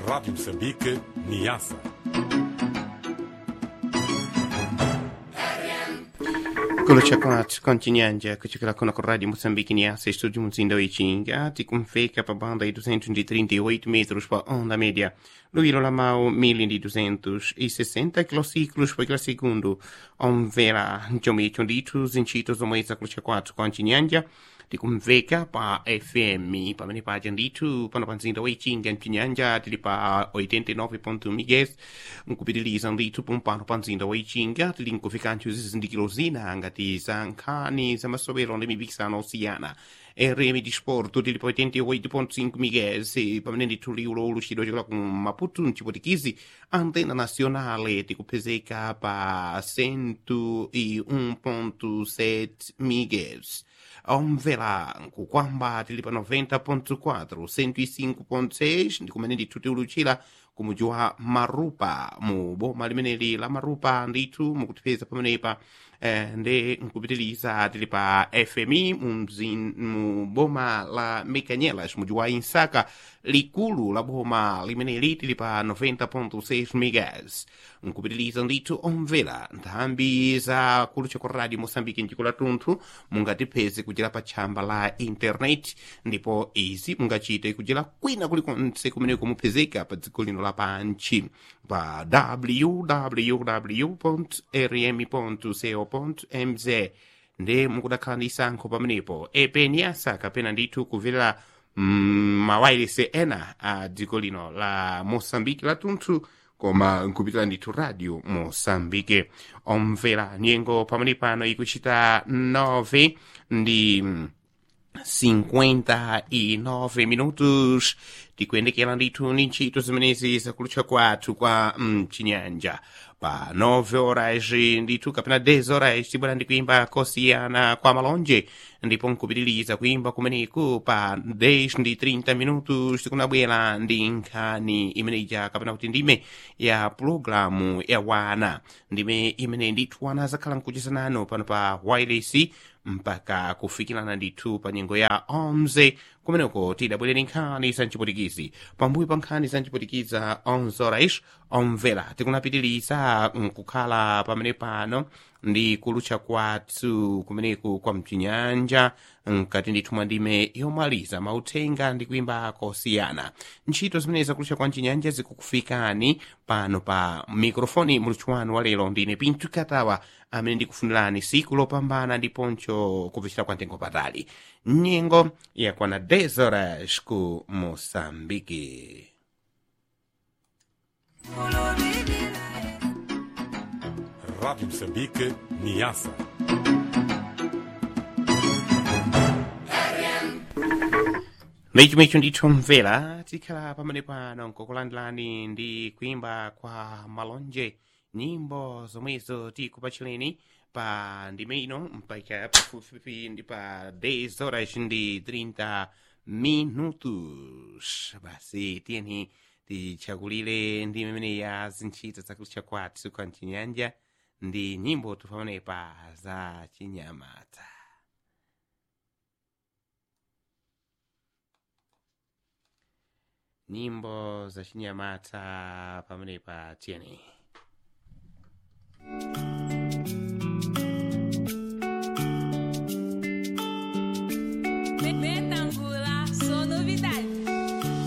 Rádio Moçambique, Niassa. kulucha kwathu kontinyanja kuchokera kuno ku rádio moçambique niassa estúdio muzinda wechinga tikumveka pa banda de 238 metros pa onda média no ilo lamau 1260 kilociclos por kila segundo omvera ncomicho ndithu zintchito zomwe zakulucha kwathu kontinyanja tikumveka pa fm pamene paja ndithu pano pa mzinda wechinga mchinyanja tili pa 89.1 mgs nkupitiliza ndithu pompano pa mzinda wechinga tili nkufikancho zizindikiro zina ngati za nkhani za masowero ndi mipikisano osiyana rm disporto tili pa 88.5 mgs pamene ndithu liulo uluchidwa chokera ku maputo mchipotikizi antena nacionale tikupezeka pa 101.7 mgs omvera nkukwamba tili pa 90.4 105.6 ndi kumene ndithu tiuluchira kumuji wa marupa mu boma limeneli la marupa ndithu mukutipeza pamenepa eh, ndi nkupitiliza tili pa fmi mu mzin- mu boma la mekanyelas muji wa insaka likulu la boma limeneli tili pa 90.6 megas nkupitiliza ndithu omvera nthambi za kulucha kwa radio moçambique mdziko lathunthu mungatipeze kudzera pa tchamba la internet ndipo izi mungachite kudzera kwina kulikonse kumene kumupezeka pa dziko lino lapanchi pa www rm co mz ndi mukudakhala ndi isankho pamenepo epeniasa kapena ndithu kumvera mm, mawayilesi ena a dziko lino la moçambique lathunthu koma nkupitira ndithu radio moçambique omvera nyengo pamene pano ikuchita 9 ndi mm, 59 minutos tikuyendekera ndithu ndi ntchito zimenezi zakulucha kwathu kwa mchinyanja pa 9 horas ndithu kapena 10 horas tibwera ndi kuimba kosiyana kwa malonje ndipo nkupitiriza kuimba kumeneku pa 10 ndi 30 minutos tikunabwera ndi nkhani imeneja kapena kuti ndime ya pulogalamu ya wana ndime imene ndithu wana zakhala nkuchezanano pano pa wireless mpaka kufikirana ndithu pa nyengo ya 11 kumeneko tidabwerera nkhani za mchipotikizi pambuyo pa nkhani za mchipotikizi 11 horas omvera tikunapitiriza nkukhala pamene pano ndi kulucha kwathu kumeneku kwa mchinyanja nkati ndithu mwa ndime yomaliza mauthenga ndi kuimba kosiyana ntchito zimene zakulucha kwa mchinyanja zikukufikani pano pa mikrofoni muluthu wanu wa lero ndine pintu katawa amene ndikufunirani siku lopambana ndiponcho kupitira kwa mtengo patali nyengo yakwana 10 horas ku moçambique Rádio Moçambique, Niassa. ndichomwecho ndithu mvera tikhala pamene pano nkukulandilani ndi kuimba kwa malonje nyimbo zomwezo tikupachireni pa ndime ino mpaka pafupifupi ndi pa 10 horas ndi 30 minutos basi tiyeni tichakulire ndi imene ya zintchito zakulucha kwathu kwa mchinyanja ndi nyimbo tupamenepa za chinyamata nyimbo za chinyamata pamenepa tiyeni